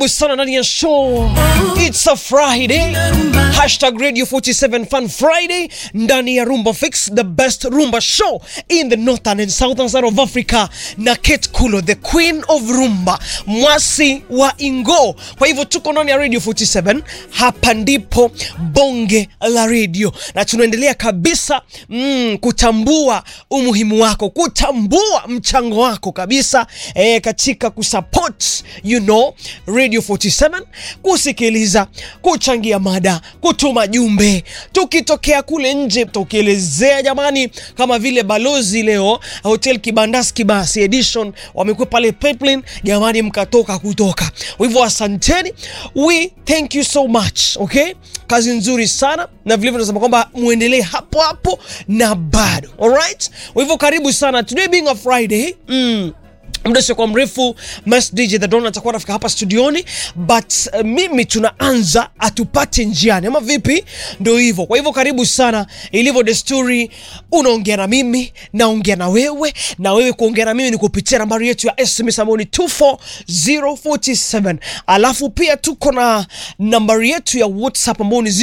karibu sana ndani ya show It's a Friday Hashtag Radio 47 Fun Friday ndani ya Rumba Fix the best rumba show in the northern and southern side of Africa na Kate Kulo the queen of rumba mwasi wa Ingo kwa hivyo tuko ndani ya Radio 47 hapa ndipo bonge la radio na tunaendelea kabisa mm, kutambua umuhimu wako kutambua mchango wako kabisa eh, katika kusupport you know Radio 47 kusikiliza kuchangia mada kutuma jumbe tukitokea kule nje tukielezea jamani kama vile balozi leo hotel kibandas kibasi edition wamekuwa pale pipeline jamani mkatoka kutoka kwa hivyo asanteni we thank you so much okay kazi nzuri sana na vilevile tunasema kwamba muendelee hapo hapo na bado alright kwa hivyo karibu sana today being a friday mm, muda usiokuwa mrefu Mas DJ The Don atakuwa anafika hapa studioni but uh, mimi tunaanza atupate njiani ama vipi ndo hivyo kwa hivyo karibu sana ilivyo desturi unaongea na mimi naongea na wewe na wewe kuongea na mimi ni kupitia nambari yetu ya sms ambayo ni 24047 alafu pia tuko na nambari yetu ya whatsapp ambayo ni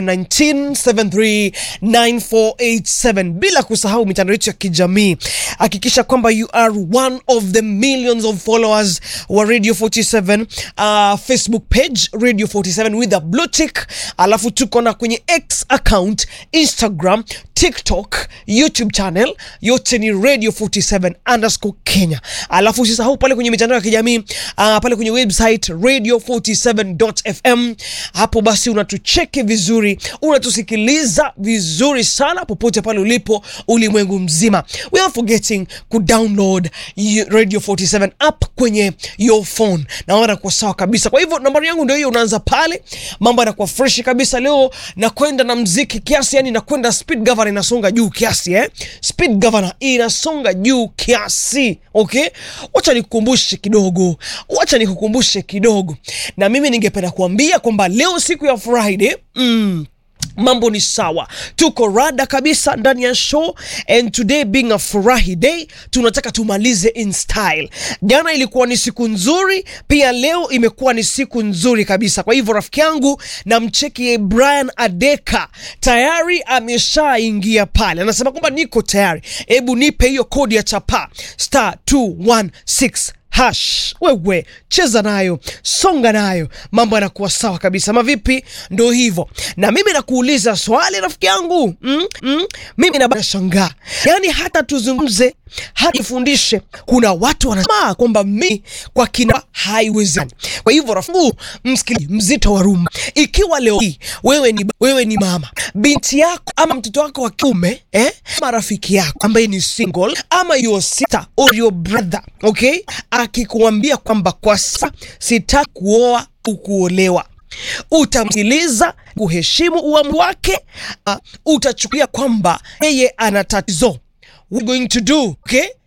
0719739487 bila kusahau mitandao yetu ya kijamii hakikisha kwamba you are one of the millions of followers wa radio 47 uh, facebook page radio 47 with a blue tick alafu tuko na kwenye x account instagram tiktok youtube channel yote ni radio 47 underscore kenya alafu usisahau pale kwenye mitandao ya kijamii uh, pale kwenye website radio 47fm hapo basi unatucheki vizuri unatusikiliza vizuri sana popote pale ulipo ulimwengu mzima we are forgetting kudownload y- radio 47 app kwenye your phone na mambo yanakuwa sawa kabisa kwa hivyo nambari yangu ndio hiyo unaanza pale mambo yanakuwa fresh kabisa leo nakwenda na mziki kiasi yani nakwenda speed governor inasonga juu kiasi eh? speed governor inasonga juu kiasi okay wacha nikukumbushe kidogo wacha nikukumbushe kidogo na mimi ningependa kuambia kwamba leo siku ya friday mm, mambo ni sawa tuko rada kabisa ndani ya show and today being a furahi day tunataka tumalize in style jana ilikuwa ni siku nzuri pia leo imekuwa ni siku nzuri kabisa kwa hivyo rafiki yangu namcheki brian adeka tayari ameshaingia pale anasema kwamba niko tayari hebu nipe hiyo kodi ya chapa star 216 hash wewe cheza nayo songa nayo mambo yanakuwa sawa kabisa mavipi ndo hivyo na mimi nakuuliza swali rafiki yangu mm, mm, mimi nashangaa yaani hata tuzungumze hata tufundishe kuna watu wanasema kwamba mi kwa kina haiwezekani kwa hivyo rafu msikili mzito wa rumba ikiwa leo hii wewe ni, wewe ni mama binti yako ama mtoto wako wa kiume eh? ama rafiki yako ambaye ni single ama your sister or your brother okay akikuambia kwamba kwa sasa sitaki kuoa ukuolewa utamsikiliza kuheshimu uamuzi wake uh, utachukulia kwamba yeye ana tatizo What are you going to do okay